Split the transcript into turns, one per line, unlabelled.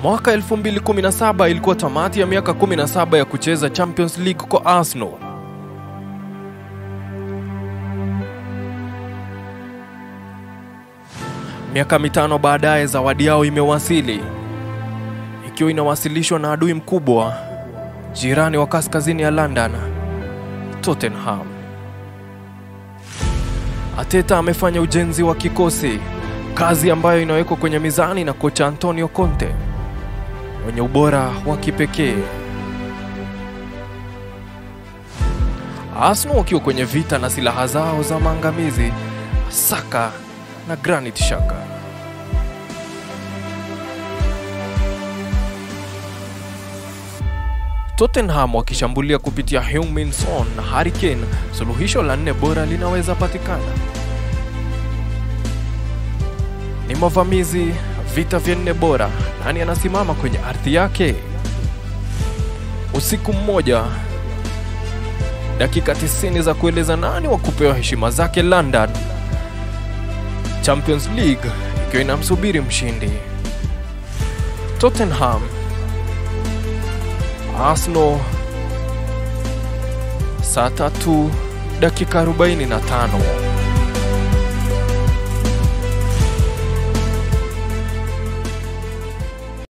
Mwaka 2017 ilikuwa tamati ya miaka 17 ya kucheza Champions League kwa Arsenal. Miaka mitano baadaye, zawadi yao imewasili ikiwa inawasilishwa na adui mkubwa, jirani wa kaskazini ya London, Tottenham. Ateta amefanya ujenzi wa kikosi, kazi ambayo inawekwa kwenye mizani na kocha Antonio Conte wenye ubora wa kipekee. Arsenal wakiwa kwenye vita na silaha zao za maangamizi, Saka na Granit Xhaka. Tottenham wakishambulia kupitia Heung-min Son na Harry Kane, suluhisho la nne bora linaweza patikana. Ni mavamizi, vita vya nne bora. Nani anasimama kwenye ardhi yake? Usiku mmoja, dakika 90 za kueleza nani wa kupewa heshima zake London. Champions League ikiwa inamsubiri mshindi. Tottenham, Arsenal, saa tatu dakika 45.